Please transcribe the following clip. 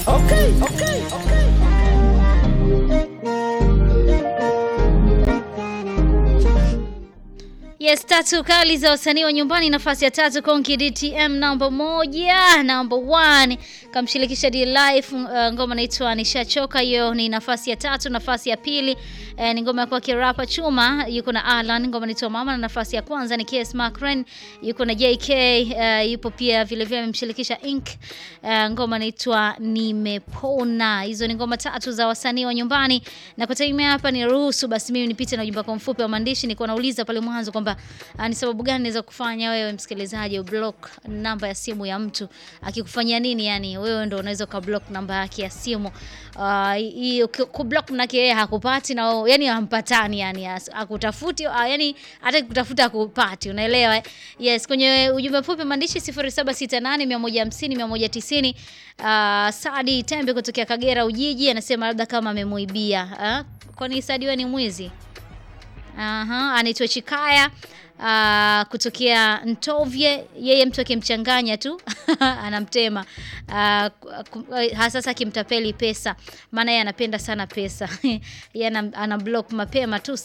Okay, okay, okay. Yes, tatu kali za wasanii wa nyumbani. Nafasi ya tatu Konki DTM namba moja, namba one kamshirikisha D Life, uh, ngoma inaitwa Nishachoka. Hiyo ni nafasi ya tatu. Nafasi ya pili eh, ni ngoma ya kwake Rapa Chuma, yuko na Alan, ngoma inaitwa Mama, na nafasi ya kwanza ni KS Macren, yuko na JK, uh, yupo pia vile vile amemshirikisha Ink, uh, ngoma inaitwa Nimepona. Hizo ni ngoma tatu za wasanii wa nyumbani, na kwa time hapa ni ruhusu basi mimi nipite na ujumbe wako mfupi wa maandishi. Nilikuwa nauliza pale mwanzo kwamba uh, ni sababu gani naweza kufanya wewe msikilizaji ublock namba ya simu ya mtu akikufanyia nini? Yani wewe ndo unaweza ukablock namba yake ya simu uh, hiyo kublock mnake yeye hakupati na wewe- yani hampatani, yani as- akutafuti uh, yani hata kutafuta akupati, unaelewa eh? Yes, kwenye ujumbe mfupi maandishi 0768 150 190. Uh, Sadi Tembe kutokea Kagera Ujiji anasema labda kama amemuibia. Uh, kwani Sadi wewe ni mwizi? Aha, anaitwa Chikaya uh, kutokea Ntovye. Yeye mtu akimchanganya tu anamtema uh, ku- hasa akimtapeli pesa, maana yeye anapenda sana pesa yeye ana, ana block mapema tu